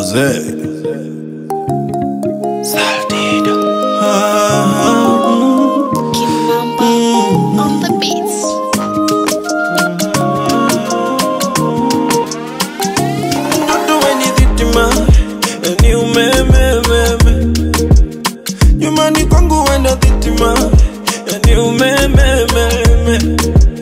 Jose. Saldido. Kimamba on the beats. Mtoto weni dhitima ni umeme meme nyumbani kwangu wenda dhitima ni umeme meme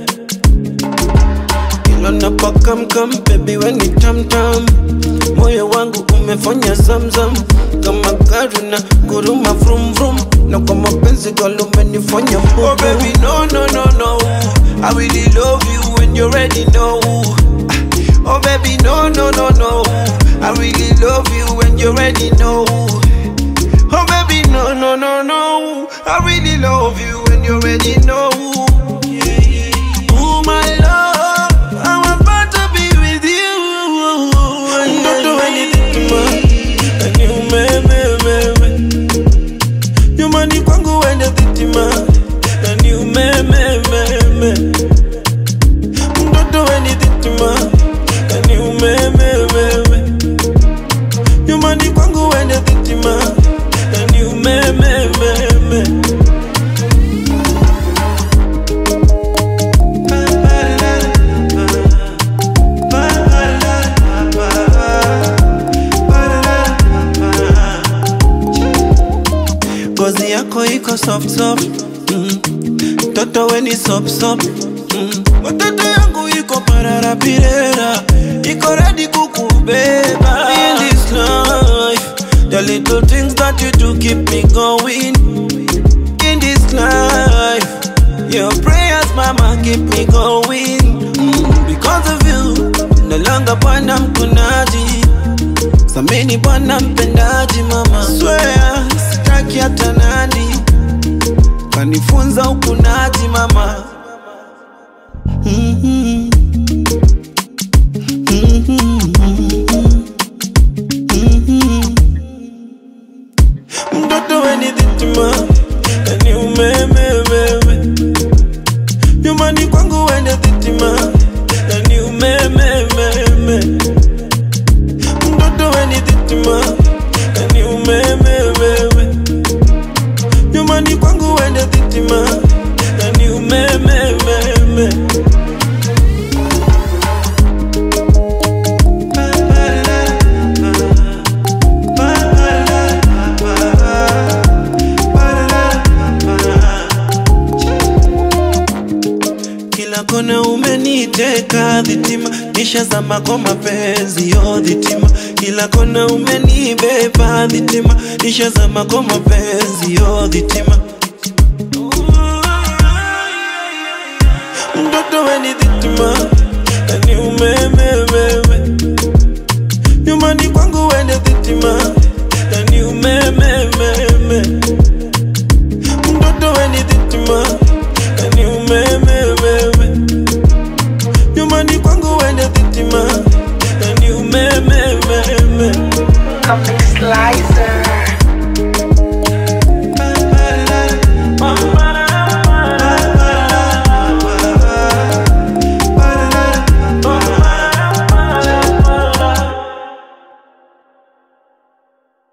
ilo napakamkam bebi weni tamtam moyo wangu umefanya zamzam kama gari na guruma vrum vrum na kwa mapenzi galo umenifanya oh baby no no no no I really love you when you already know Oh baby, no, no, no, no. I really love you and you already know. Oh baby, no, no, no, no. I really love you and you already know. Oh my love, I'm about to be with you. Don't do anything to me. And you, me, me, me, me. You money kwangu wende dhitima. And you, me, me, me, me. Mtoto weni dhitima ni umememewe nyumbani kwangu wende dhitima ni umemememe ngozi yako iko soft soft mm. Toto weni sop sop mm. Watoto yangu iko pararapirera iko ready kukubeba in this life the little things that you do keep me going in this life your prayers mama keep me going mm. because of you no longer bwana mkunaji samini bwana mpendaji mama swear sitaki hata nani kanifunza ukunaji mama Mhm. mtoto weni dhitima ni umememewe nyumbani kwangu wende dhitima ni umemememe mtoto weni dhitima ni umememewe nyumbani kwangu wende dhitima ni umemememe kila kona umeniteka dhitima nishazama kwa mapenzi yo dhitima kila kona umenibeba dhitima nishazama kwa mapenzi yo dhitima mtoto weni dhitima ni umeme